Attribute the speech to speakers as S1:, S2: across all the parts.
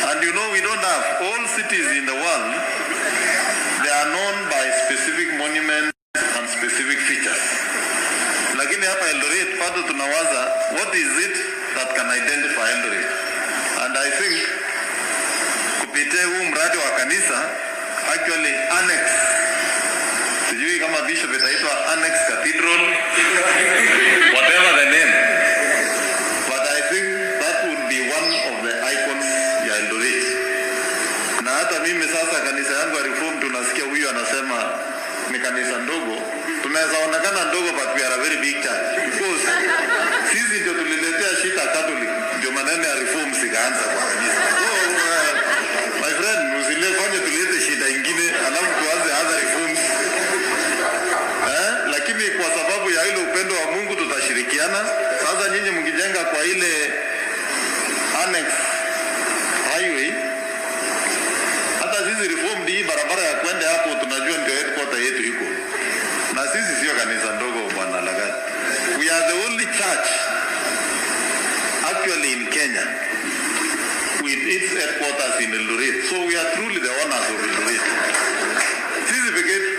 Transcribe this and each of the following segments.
S1: And you know, we don't have all cities in the world, they are known by specific monuments and specific features. Lakini hapa Eldoret bado tunawaza what is it that can identify Eldoret? And I think kupitia huu mradi wa kanisa actually annex sijui kama bishop itaitwa annex cathedral whatever the name but I think that would be one of the icons ya Eldoret na hata mimi sasa kanisa yangu ya reform tunasikia huyu anasema ni kanisa ndogo tunaweza onekana ndogo but we are a very big church because sisi ndio tuliletea shida Catholic ndio maneno ya reform zikaanza kwa kanisa so, uh, my friend usilefanye tulete shida ingine alafu tuanze other reforms eh? lakini kwa sababu ya ile upendo wa Mungu tutashirikiana sasa nyinyi mkijenga kwa ile annex highway hata sisi reformed hii barabara ya kwenda hapo tunajua ndio headquarter yetu iko na sisi sio kanisa ndogo bwana lagati we are the only church actually in Kenya with its headquarters in Eldoret so we are truly the owners of Eldoret sisi pekee yetu.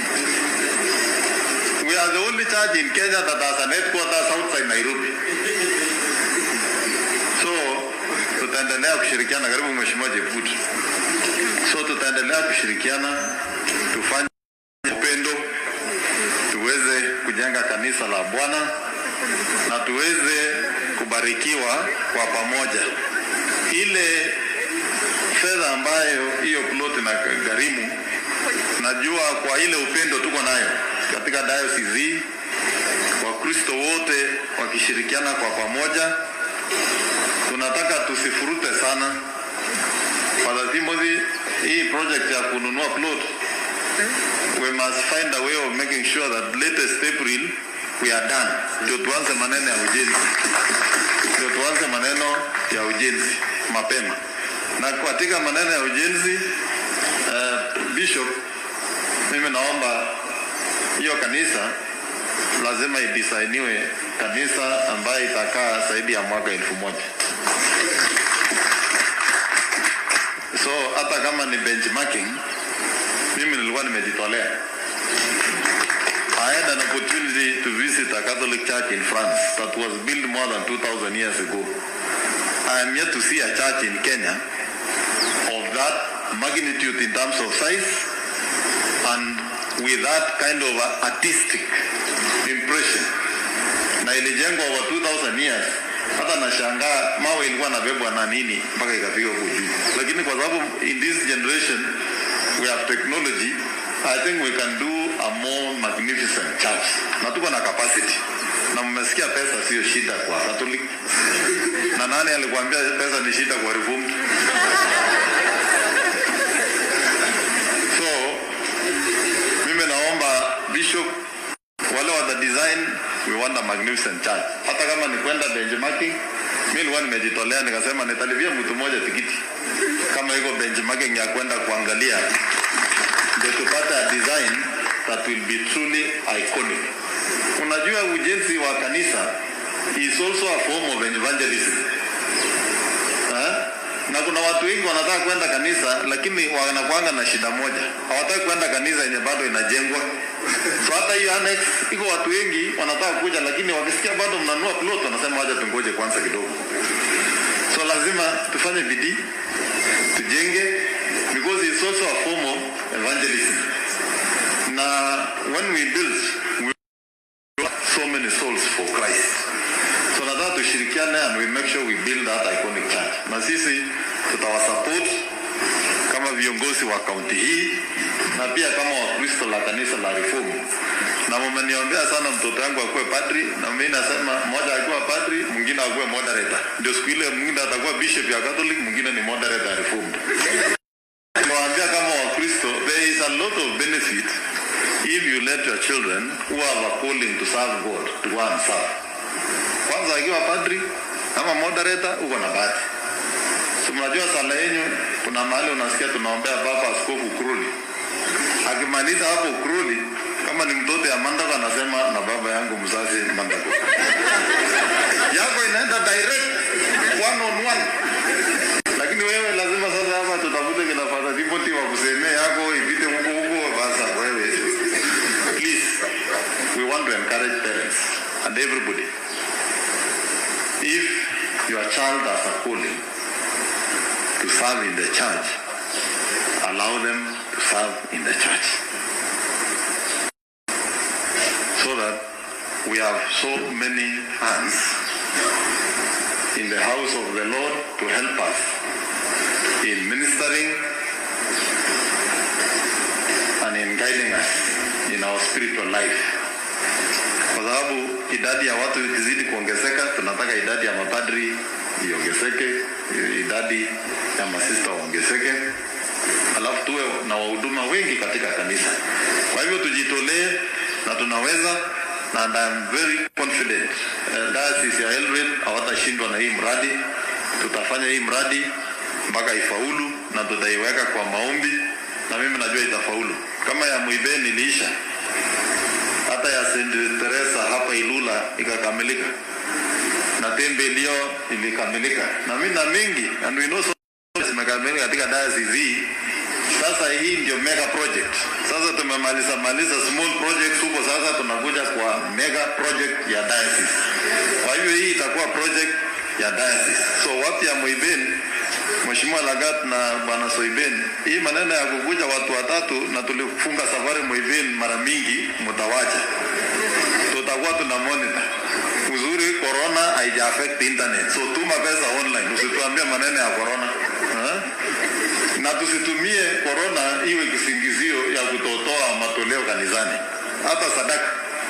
S1: we are the only church in Kenya that has an headquarters outside Nairobi so tutaendelea kushirikiana karibu mheshimiwa Jeput so tutaendelea kushirikiana tufanye upendo tuweze kujenga kanisa la Bwana na tuweze kubarikiwa kwa pamoja. Ile fedha ambayo hiyo plot na gharimu, najua kwa ile upendo tuko nayo katika diocese hii, Wakristo wote wakishirikiana kwa pamoja, tunataka tusifurute sana. Father Timothy, hii project ya kununua plot we must find a way of making sure that latest April we are done, ndio tuanze maneno ya ujenzi, ndio tuanze maneno ya ujenzi mapema. Na katika maneno ya ujenzi uh, Bishop, mimi naomba hiyo kanisa lazima idisainiwe kanisa ambayo itakaa zaidi ya mwaka elfu moja. So hata kama ni benchmarking, mimi nilikuwa nimejitolea. I had an opportunity to visit a Catholic church in France that was built more than 2,000 years ago. I am yet to see a church in Kenya of that magnitude in terms of size and with that kind of a artistic impression. Na ilijengwa over 2,000 years. Hata nashangaa mawe ilikuwa nabebwa na nini mpaka ikafika huko juu. Lakini kwa sababu in this generation we have technology, I think we can do a more magnificent church. Na tuko na capacity. Na mmesikia pesa sio shida kwa Catholic. Na nani alikuambia pesa ni shida kwa Reformed? So mimi naomba bishop wale wa the design we want a magnificent church. Hata kama ni kwenda benchmarking, mimi nilikuwa nimejitolea nikasema nitalipia mtu mmoja tikiti kama iko benchmarking ya kwenda kuangalia, ndio tupate a design that will be truly iconic. Unajua ujenzi wa kanisa is also a form of evangelism. Eh? Na kuna watu wengi wanataka kwenda kanisa lakini wanakuanga na shida moja, hawataki kwenda kanisa yenye bado inajengwa. So hata hiyo annex iko watu wengi wanataka kuja, lakini wakisikia bado mnanunua plot wanasema wacha tungoje kwanza kidogo. So lazima tufanye bidii tujenge, because it's also a form of evangelism. Na when we build we so many souls for Christ. So nataka tushirikiane and we make sure we build that iconic church. Na sisi tutawasupport kama viongozi wa kaunti hii na pia kama Wakristo la kanisa la Reform. Na mmeniombea sana mtoto wangu akuwe padri, na mimi nasema mmoja akiwa padri, mwingine akuwe moderator. Ndio siku ile mwingine atakuwa bishop ya Catholic, mwingine ni moderator ya Reformed. Nawaambia kama Wakristo, there is a lot of benefit if you let your children who have a calling to serve God to go and serve. Kwanza akiwa padri ama moderator, uko na bahati. Si mnajua sala yenyu, kuna mahali unasikia tunaombea baba askofu Kuruli. Akimaliza hapo Kuruli, kama ni mtoto ya Mandako anasema na baba yangu mzazi Mandako. Yako inaenda direct one on one, lakini wewe lazima mimi na Father Timothy wa kusemea yako ipite huko huko, basa wewe. Please, we want to encourage parents and everybody. If your child has a calling to serve in the church, allow them to serve in the church. So that we have so many hands in the house of the Lord to help us in ministering and in guiding us in our spiritual life. Kwa sababu idadi ya watu ikizidi kuongezeka, tunataka idadi ya mapadri iongezeke, idadi ya masista waongezeke, alafu tuwe na wahuduma wengi katika kanisa. Kwa hivyo tujitolee na tunaweza na and I'm very confident uh, diocese ya Eldoret hawatashindwa na hii mradi. Tutafanya hii mradi mpaka ifaulu na tutaiweka kwa maombi, na mimi najua itafaulu. Kama ya Muibeni iliisha, hata ya St. Teresa hapa Ilula ikakamilika, na Tembe Leo ilikamilika, na mimi na mingi and we know so zimekamilika katika diocese hii. Sasa hii ndio mega project. Sasa tumemaliza maliza small projects huko, sasa tunakuja kwa mega project ya diocese. Kwa hivyo hii itakuwa project ya diocese. So watu ya Muibeni, Mheshimiwa Lagat na Bwana Soiben, hii maneno ya kukuja watu watatu na tulifunga safari Muibeni mara mingi, mtawacha. Tutakuwa tuna monitor. Uzuri corona haija affect internet. So tuma pesa online, usituambie maneno ya corona. Ha? na tusitumie korona iwe kisingizio ya kutotoa matoleo kanisani, hata sadaka.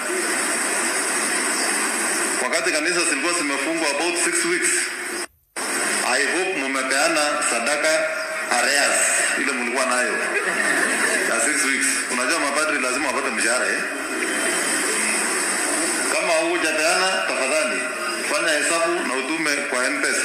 S1: Wakati kanisa zilikuwa zimefungwa about six weeks, I hope mumepeana sadaka areas ile mlikuwa nayo ya six weeks. Unajua mapadri lazima wapate mshahara eh? Kama hujapeana, tafadhali fanya hesabu na utume kwa M-Pesa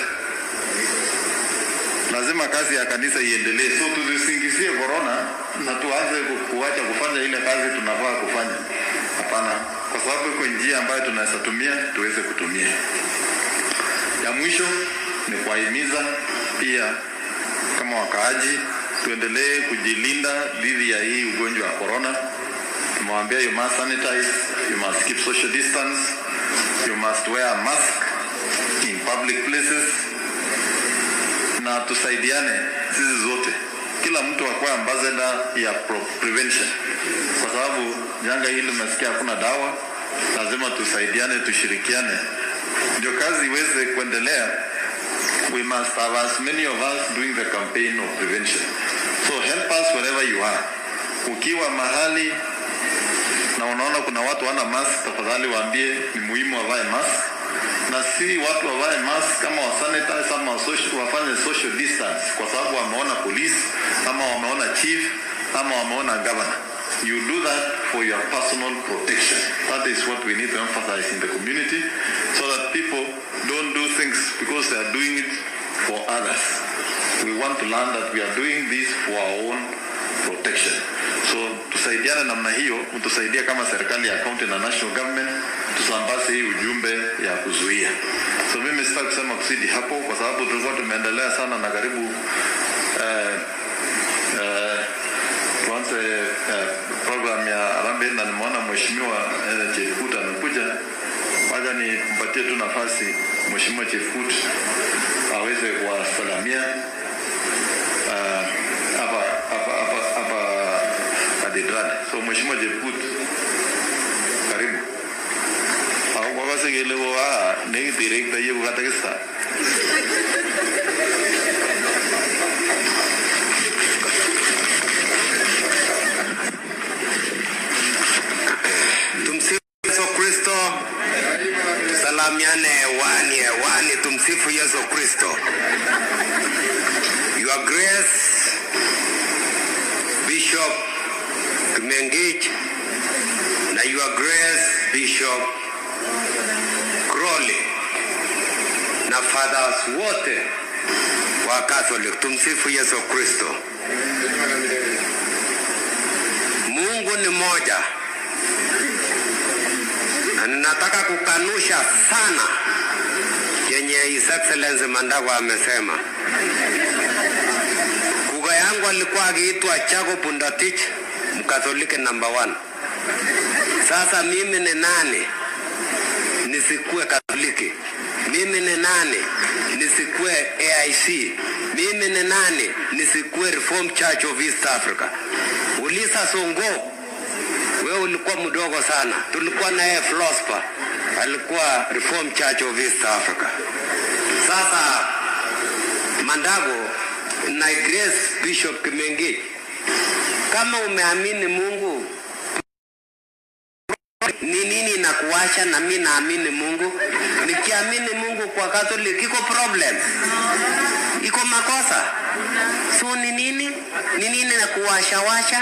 S1: lazima kazi ya kanisa iendelee. So tusisingizie corona na tuanze kuacha kufanya ile kazi tunafaa kufanya. Hapana, kwa sababu iko njia ambayo tunaweza tumia tuweze kutumia. Ya mwisho ni kuwahimiza pia kama wakaaji tuendelee kujilinda dhidi ya hii ugonjwa wa corona. Tumewaambia you must sanitize, you must keep social distance, you must wear a mask in public places na tusaidiane sisi zote, kila mtu akuwe ambassador ya pro- prevention, kwa sababu janga hili umesikia hakuna dawa. Lazima tusaidiane, tushirikiane, ndio kazi iweze kuendelea. We must have as many of us doing the campaign of prevention. So help us wherever you are. Ukiwa mahali na unaona kuna watu wana mask, tafadhali waambie ni muhimu wavae mask na si watu wavae mask kama wasanitize ama wasoci- wafanye social distance, kwa sababu wameona police ama wameona chief ama wameona governor. You do that for your personal protection. That is what we need to emphasize in the community so that people don't do things because they are doing it for others. We want to learn that we are doing this for our own protection. So tusaidiane namna hiyo, mtusaidie kama serikali ya county na national government tusambaze hii ujumbe ya kuzuia. So mimi sitaki kusema kusidi hapo, kwa sababu tulikuwa tumeendelea sana na karibu eh, eh, tuanze eh, program ya Harambee na nimeona mheshimiwa eh, Chefkut amekuja. Wacha nimpatie tu nafasi mheshimiwa Chefkut aweze kuwasalamia ah, hapa hapa hapa hapa katedrali. So mheshimiwa Chefkut, karibu. Ako kwakase kele ko a nekitirekta yeku katekista.
S2: Tumsifu Yesu Kristo. Salamiane hewani hewani, tumsifu Yesu Kristo. Your Grace Bishop Kimengich na Your Grace Bishop Crowley na fathers wote wa Catholic, tumsifu Yesu Kristo. Mungu ni moja na ninataka kukanusha sana yenye His Excellency Mandago amesema. Lugha yangu yangu alikuwa akiitwa Chago Bundatich, Mkatholiki number one. Sasa mimi ni nani nisikue Katoliki? Mimi ni nani nisikue AIC? Mimi ni nani nisikue Reformed Church of East Africa? Ulisa Songo, wewe ulikuwa mdogo sana, tulikuwa na yeye Flospa, alikuwa Reformed Church of East Africa. Sasa Mandago na Grace Bishop Kimengi, kama umeamini Mungu ni nini na kuacha na mi naamini Mungu. Nikiamini Mungu kwa Catholic iko problem, iko makosa. So ni nini ni nini na kuwasha washa?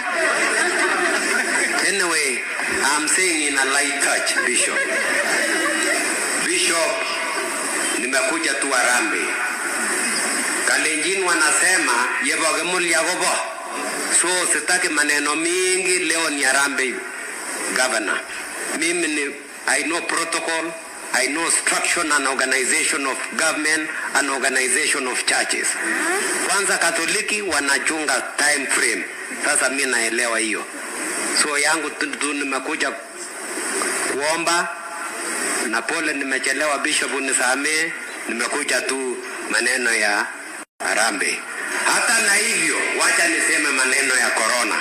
S2: Anyway, I'm saying in a light touch, Bishop. Bishop, nimekuja tu Harambee. Kalenjin wanasema yebogemulya gobo, so sitaki maneno mingi. Leo ni Harambee governor. Mimi ni I know protocol, I know structure and organization of government and organization of churches. Kwanza Katoliki wanachunga time frame. Sasa mi naelewa hiyo, so yangu tu tu nimekuja kuomba na pole, nimechelewa bishop, unisamee, nimekuja tu maneno ya Harambee. Hata na hivyo, wacha niseme maneno ya corona.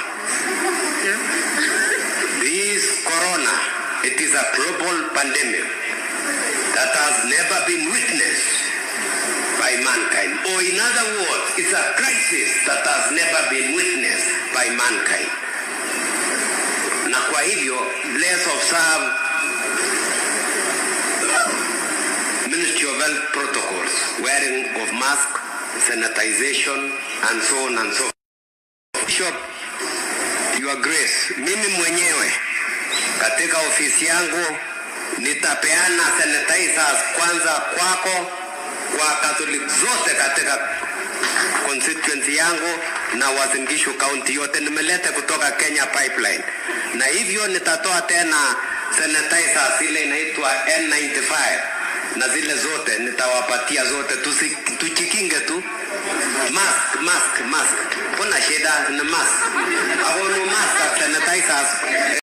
S2: This corona, it is a global pandemic that has never been witnessed by mankind. Or in other words, it's a crisis that has never been witnessed by mankind. Na kwa hivyo, let's observe Ministry of Health protocols, wearing of mask, sanitization, and so on and so forth. Bishop, Your Grace, mimi mwenyewe katika ofisi yangu nitapeana sanitizers kwanza kwako, kwa Catholic zote katika constituency yangu na Uasin Gishu county yote, nimeleta kutoka Kenya Pipeline, na hivyo nitatoa tena sanitizers ile inaitwa N95 na zile zote nitawapatia zote, tusi, tuchikinge tu mask mask mask, kuna shida na mask, ako no mask sanitizers